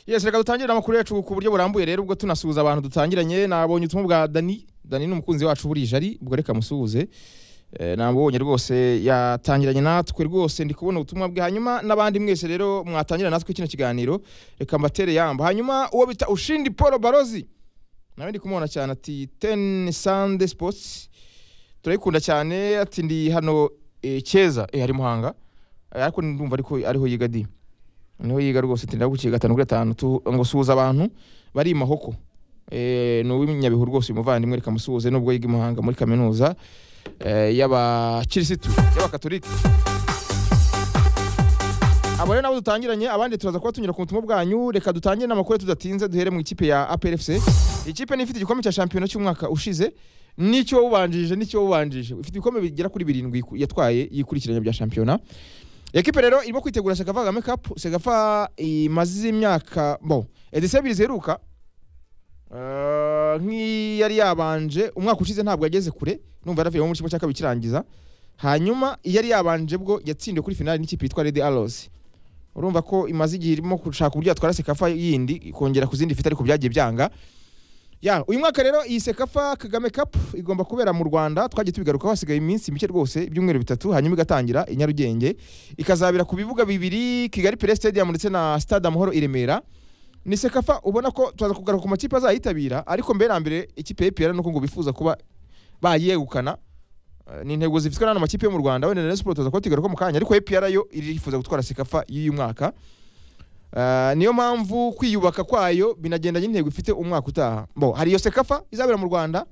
yes reka dutangire amakuru yacu ku buryo burambuye rero ubwo tunasuhuza abantu dutangiranye nabonye ubutumwa bwa dani dani ni umukunzi wacu burije ari ubwo reka musuhuze Eh, namubonye rwose yatangiranye natwe rwose ndi kubona ubutumwa bwe hanyuma n'abandi mwese rero mwatangira natwe kino kiganiro reka mbatere yamba hanyuma uwo bita ushindi paul barozi nawe ndi kumubona cyane ati ten sande sports turayikunda cyane ati ndi hano eh, cyeza eh, ari muhanga Eh, ariko ndumva ariko ariho yiga di niho yiga rwose ati ndaguciye gatanu kuri gatanu tu- ngo suhuza abantu bari i mahoko Eh, ni uw'inyabihu rwose uyu muvandimwe reka musuhuze nubwo yiga i muhanga muri kaminuza eh, y'abakirisitu y'abakatolika abo rero nabo dutangiranye abandi turaza kuba tunyura ku butumwa bwanyu reka dutangire n'amakuru tudatinze duhere mu ikipe ya APRFC ikipe ni ifite igikombe cya shampiyona cy'umwaka ushize n'icyo wawubanjirije n'icyo wawubanjirije ifite ibikombe bigera kuri birindwi ku- yatwaye yikurikiranya bya shampiyona ekipe rero irimo kwitegura segafa kagame cup segafa imaze imyaka bo edisiyo ebyiri ziheruka Eh, nk'iyari yabanje umwaka ushize ntabwo yageze kure numva yaravuyemo muri kimwe cya kabiri kirangiza hanyuma iyari yabanje bwo yatsindiwe kuri finali n'ikipe yitwa redi arosi urumva ko imaze igihe irimo gushaka uburyo yatwara sekafa yindi kongera ku zindi ifite ariko byagiye byanga ya uyu mwaka rero iyi sekafa kagame cup igomba kubera mu rwanda twagiye tubigarukaho hasigaye iminsi mike rwose ibyumweru bitatu hanyuma igatangira i nyarugenge ikazabera ku bibuga bibiri kigali pere stadium ndetse na stade amahoro i remera ni sekafa ubona ko turaza kugaruka ku makipe azayitabira ariko mbere na mbere ikipe y'epera nuko ngo bifuza kuba bayegukana Eh, ni intego zifitwe n'ano makipe yo mu rwanda wenda na Rayon Sport turaza kuba tuyigarukaho mu kanya ariko epera yo irifuza gutwara sekafa y'uyu mwaka Eh, niyo mpamvu kwiyubaka kwayo binagendanye n'intego ifite umwaka utaha bo hari iyo sekafa izabera mu rwanda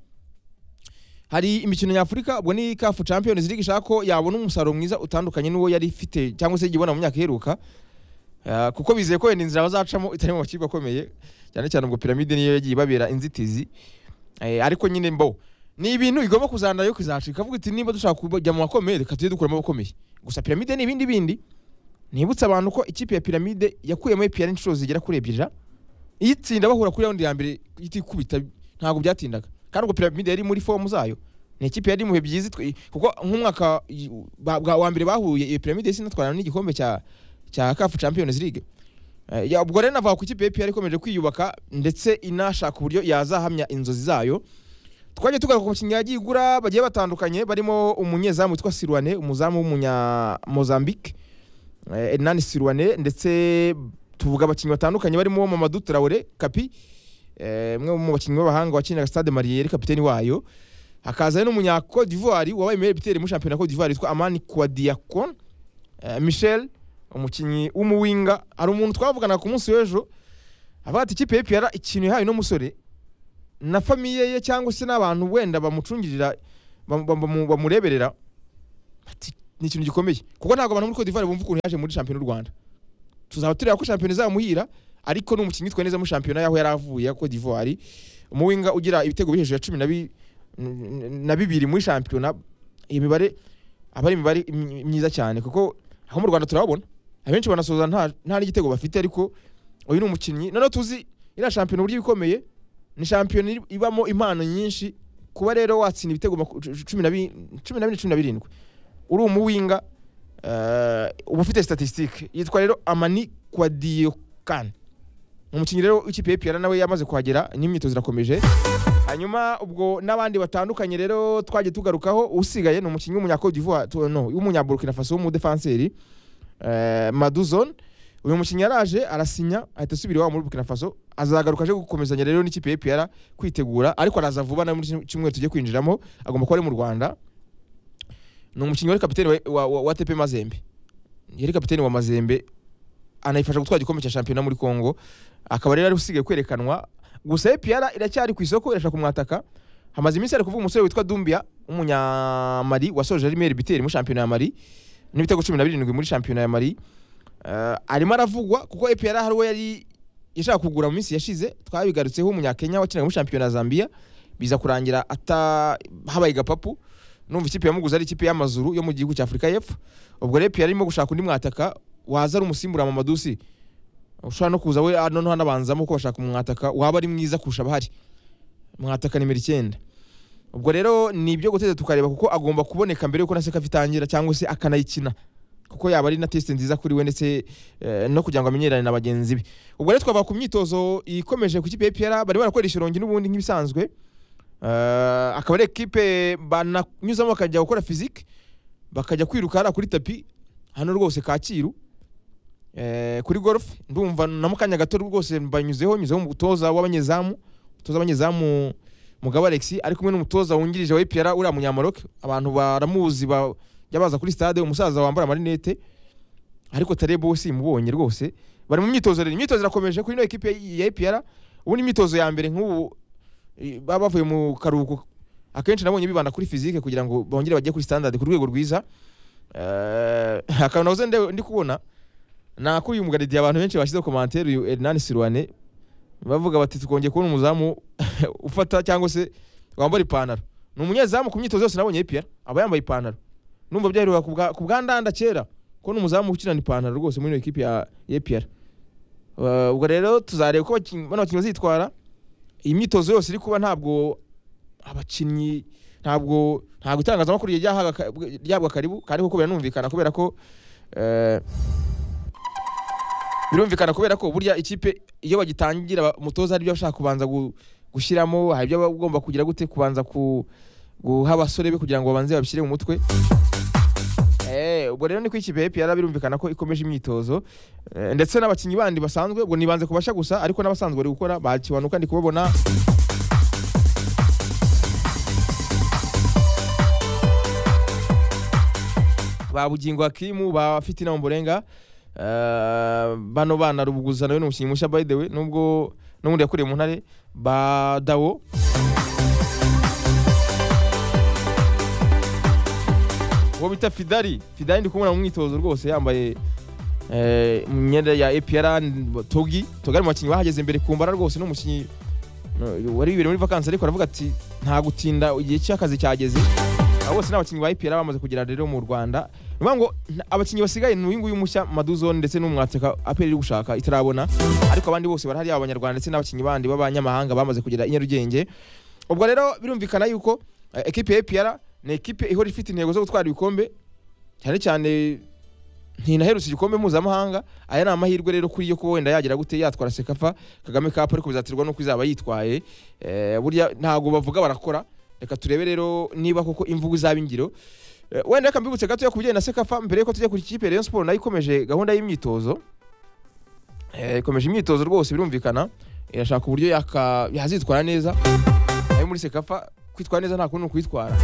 hari imikino nyafurika ubwo ni kafu champions league ishaka ko yabona umusaruro mwiza utandukanye n'uwo yari ifite cyangwa se igibona mu myaka iheruka Eh, kuko bizeye ko wenda inzira bazacamo itari mu makipe akomeye cyane cyane ubwo piramide niyo yagiye ibabera inzitizi Eh, ariko nyine mbo ni ibintu igomba kuzandayo kizacika avuga iti niba dushaka kujya mu bakomeye reka tujye dukuramo abakomeye gusa piramide ni ibindi bindi nibutse abantu ko ikipe ya piramide yakuyemo EPR inshuro zigera kuri ebyiri iyitsinda bahura kuri raundi ya mbere itikubita ntabwo byatindaga kandi ubwo piramide yari muri fomu zayo ni ikipe yari mu bihe byiza itwi- kuko nk'umwaka i- ba- bwa- wa mbere bahuye iyo piramide yahise inatwarana n'igikombe cya cya kafu champions league Eh, ya- ubwo rero navuga ku ikipe ya EPR ikomeje kwiyubaka ndetse inashaka uburyo yazahamya inzozi zayo twagiye tugaruka ku bakinnyi yagiye igura bagiye batandukanye barimo umunyezamu witwa Sirwane umuzamu w'umunya Mozambique eh, Hernani Sirwane ndetse tuvuga abakinnyi batandukanye barimo Mamadou Traore Kapi eh, umwe mu bakinnyi b'abahanga wakiniraga Stade Mariyeri kapiteni wayo hakaza n'umunya Cote d'Ivoire wabaye meilleur buteur mu shampiyona Cote d'Ivoire witwa Amani Kouadiakon eh, Michel umukinnyi w'umuwinga hari umuntu twavuganaga ku munsi w'ejo avuga ati ikipe y'epiyara ikintu yahaye uno musore na famiye ye cyangwa se n'abantu wenda bamucungirira bam- bam- bamu- bamureberera ati ni ikintu gikomeye kuko ntabwo abantu muri Cote d'Ivoire bumva ukuntu yaje muri shampiyona y'u Rwanda tuzaba tureba ko shampiyona izamuhira ariko ni umukinnyi witwaye neza muri shampiyona y'aho yari avuye ya Cote d'Ivoire umuwinga ugira ibitego biri hejuru ya cumi na bi- na bibiri muri shampiyona iyi mibare aba ari imibare myi- myiza cyane kuko aho mu Rwanda turababona abenshi banasoza nta nta n'igitego bafite ariko uyu ni umukinnyi noneho tuzi iriya shampiyona uburyo ikomeye ni shampiyona iri- ibamo impano nyinshi kuba rero watsinda ibitego maku- cu- cumi na bi- cumi na bine cumi na birindwi uri umuwinga eh, uba ufite statisitike yitwa rero amani kwadiyokani umukinnyi rero w'ikipe ya EPR nawe yamaze kuhagera n'imyitozo irakomeje hanyuma ubwo n'abandi batandukanye rero twagiye tugarukaho usigaye ni umukinnyi w'umunya Cote d'Ivoire tu- no w'umunya Burkina Faso w'umudefanseri eh, Maduzon uyu mukinnyi yaraje arasinya ahita asubira iwabo muri Burkina Faso azagaruka aje gukomezanya rero n'ikipe ya EPR kwitegura ariko araza vuba na muri kino cyumweru tugiye kwinjiramo agomba kuba ari mu Rwanda ni umukinnyi wari kapiteni wa, wa, wa, wa TP Mazembe yari kapiteni wa Mazembe anayifasha gutwara igikombe cya shampiyona muri Congo akaba rero ari usigaye kwerekanwa gusa EPR iracyari ku isoko irashaka kumwataka hamaze iminsi ari kuvuga umusore witwa Dumbia w'umunyamali wasoje ari meilleur buteur muri shampiyona ya Mali n'ibitego cumi na birindwi muri shampiyona ya Mali Eh, arimo aravugwa kuko EPR hari uwo yari yashaka kugura mu minsi yashize twabigarutseho umunyakenya wakinaga muri shampiyona ya Zambia biza kurangira ata habaye gapapu numva ikipe yamuguze ari ikipe y'amazuru yo mu gihugu cya Afurika y'Epfo ubwo rero EPR arimo gushaka undi mwataka waza ari umusimbura Mamadusi ushobora no kuza we ah, noneho anabanzamo ko bashaka umwataka waba ari mwiza kurusha abahari mwataka nimero icyenda ubwo rero ni ibyo guteza tukareba kuko agomba kuboneka mbere yuko na sekafa itangira cyangwa se akanayikina kuko yaba ari na tesite nziza kuri we ndetse eh, no kugira ngo amenyerane na bagenzi be ubwo rero twava ku myitozo ikomeje ku kipe ya EPR bari barakoresha irongi n'ubundi nk'ibisanzwe Eh, akaba ari ekipe bananyuzamo bakajya gukora fizike bakajya kwiruka hariya kuri tapi hano rwose kacyiru Eh, kuri golf ndumva na mukanya gato rwose mbanyuzeho nyuzeho umutoza w'abanyezamu umutoza w'abanyezamu mugabo Alex ari kumwe n'umutoza wungirije wa EPR uriya munyamoroke abantu baramuzi ba- jya baza kuri stade umusaza wambara amarinete ariko Tarebo simubonye rwose bari mu myitozo rero imyitozo irakomeje kuri ino ekipe ya EPR ubundi imyitozo ya mbere nk'ubu eh, baba bavuye mu karuhuko akenshi nabonye bibanda kuri physique kugira ngo bongere bajye kuri standard ku rwego rwiza Eh, akantu nahoze nde- ndi kubona ni ako uyu mugaridi abantu benshi bashyizeho komantere uyu Hernani Silwane bavuga bati tukongeye kubona umuzamu ufata cyangwa se wambara ipantaro ni umunyezamu ku myitozo yose nabonye APR aba yambaye ipantaro numva byaheruka ku bwa- ku bwandanda kera kubona umuzamu ukinana ipantaro rwose muri iyo ekipi ya APR Eh, ubwo rero tuzareba uko abakin- bano bakinnyi bazitwara iyi myitozo yose iri kuba ntabwo abakinnyi ntabwo ntabwo itangazamakuru ryahaga ka- ryahabwa karibu kandi koko biranumvikana kubera ko eh, birumvikana kubera ko burya ikipe iyo bagitangira ba- umutoza hari ibyo ashaka kubanza gu- gushyiramo hari ibyo aba agomba kugira gute kubanza ku guha abasore be kugira ngo babanze babishyire mu mutwe Eh, ubwo rero ni ko ikipe ya APR birumvikana ko ikomeje imyitozo Eh, ndetse n'abakinnyi bandi basanzwe ubwo nibanze kubasha gusa ariko n'abasanzwe bari gukora bakiwanuka ndi kubabona ba bugingo hakimu ba fitina mburenga Eh, bano bana rubuguza nawe ni umukinnyi mushya by the way nubwo n'ubundi yakuriye mu ntare ba dawo uwo bita fidari fidari ndi kumubona mu myitozo rwose yambaye eh, imyenda ya APR togi togi ari mu bakinnyi bahageze imbere ku mbara rwose n'umukinnyi no, wari wibere muri vakansi ariko aravuga ati nta gutinda igihe cy'akazi cyageze aba bose ni abakinnyi ba EPR bamaze kugera rero mu Rwanda ni ukuvuga ngo nta- abakinnyi basigaye ni uyu nguyu mushya Maduzone ndetse n'umwateka APR iri gushaka itarabona ariko abandi bose barahari yaba abanyarwanda ndetse n'abakinnyi bandi b'abanyamahanga bamaze kugera i Nyarugenge ubwo rero birumvikana yuko eh, ekipe ya EPR ni ekipe ihora ifite intego zo gutwara ibikombe cyane cyane ntinaherutse igikombe mpuzamahanga aya ni amahirwe rero kuri yo kuba wenda yagira gute yatwara sekafa kagame kapu ariko bizaterwa n'uko izaba yitwaye Eh, burya ntabwo bavuga barakora reka turebe rero niba koko imvugo izaba ingiro Eh, wenda reka mbibutse gatoya ku bijyanye na sekafa mbere yuko tujya kuri ikipe Rayon Sport nayo ikomeje gahunda y'imyitozo Eh, ikomeje imyitozo rwose birumvikana irashaka uburyo yaka- yazitwara neza ayo muri sekafa kwitwara neza nta kundi ni ukwitwara